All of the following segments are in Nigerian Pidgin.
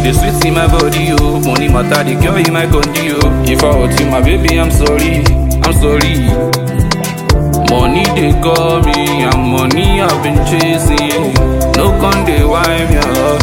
dey sweet in my body, oh. Money matter, the girl in my country, oh. If I hurt you, my baby, I'm sorry, I'm sorry. Money they call me, and money I've been chasing. No con they wind me up.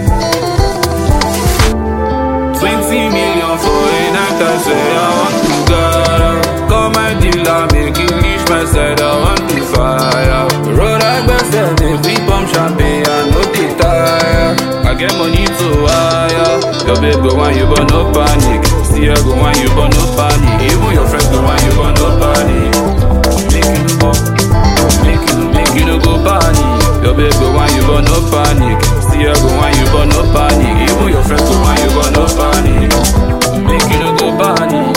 Twenty million for a night, I say I want to go. Call my dealer, make it reach my side, I want to fire. Road I best make we pump champagne, I know they tire. I get money to wire. Your babe go want you, but no panic. See her go want you, but no panic. Even your friends go want you, but no panic. Make you no go, make you, make you no go panic. Your babe go want you, but no panic. See her go want you, but no panic. Even your friends go want you, but no panic. Make you no go panic.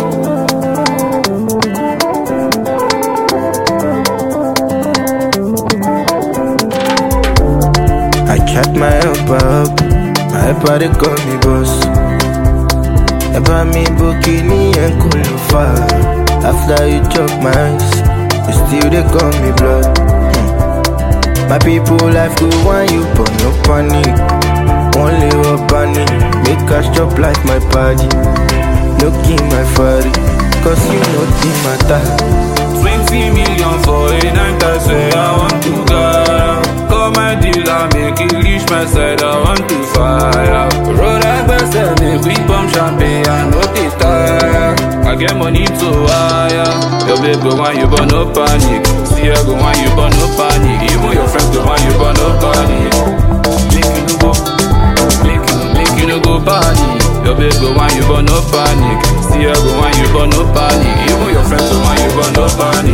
I chat my helper up, my helper they call me boss. Ever me bikini and kulufa. After you chop my ice, you still they call me blood. Hmm. My people life go want you, but no panic. Only up panic, make us chop like my party. No give my father, cause you know the matter. Twenty million for a night, I say I want to go. Call my dealer, make it reach my side, I want to fire. Road I best make we pump champagne, I know they tire. I get money to wire. Your babe go want you, but no panic. See her go want you, but no panic. Even your friends go want you, but no panic. Make you no go, make you, make you no go panic. Your babe go want you, but no panic. See her go want you, but no panic. Even your friends go want you, but no panic.